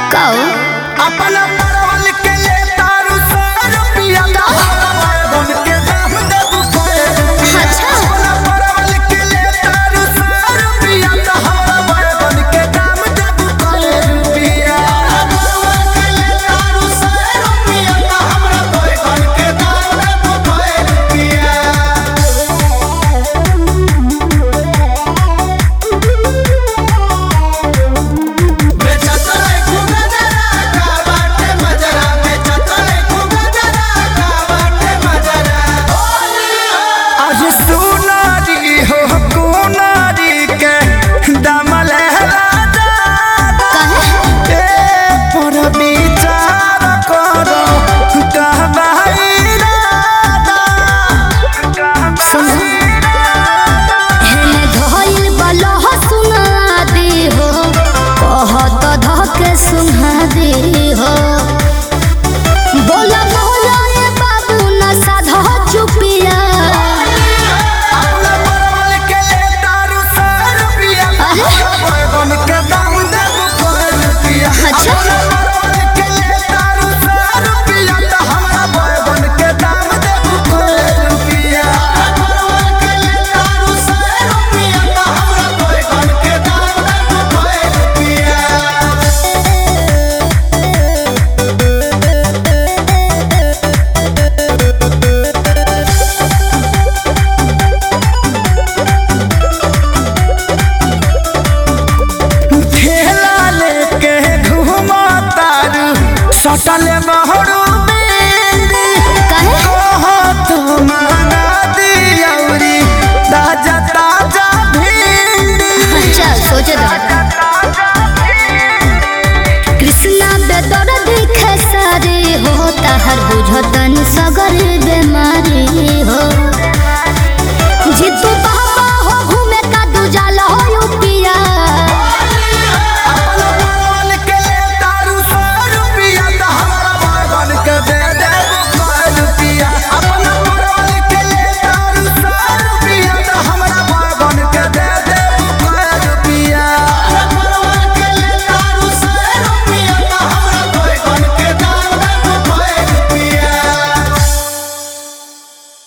कहो अपना परवल के ले तारू सौ रुपया बन के दाम देबू सौ अच्छा अपना परवल के ले तारू सौ रुपया तो हमरा बन के दाम देबू सौ रुपया परवल के ले तारू सौ रुपया तो हमरा बन के दाम देबू सौ रुपया बेचतले खुगा जरा का बाटे मजरा बेचतले खुगा जरा का बाटे मजरा आज सुनारी हो कुनारी के दमल राजा कहे ए पर विचार करो कहबाई राजा सुनो हेने धइल बलह सुना दे हो कहत धके सुना दे हो बोला बोला ए बाबू न साधा चुपिया अपना परवल के ले तारू सौ रुपया अरे? बन के दाम देबू सौ रुपया अच्छा। अपना परवल के ले तारू सौ रुपया तो हमरा बन के दाम देबू सौ रुपया परवल के ले तारू सौ रुपया तो हमरा बन के दाम देबू सौ रुपया ठेला लेके घुमा तारू सटल बहरू बेली कहे कहो तो माना दियौरी ताजा ताजा भिंडी अच्छा सोचे दो कृष्णा बेदर देखे सारे हो ताहर बुझत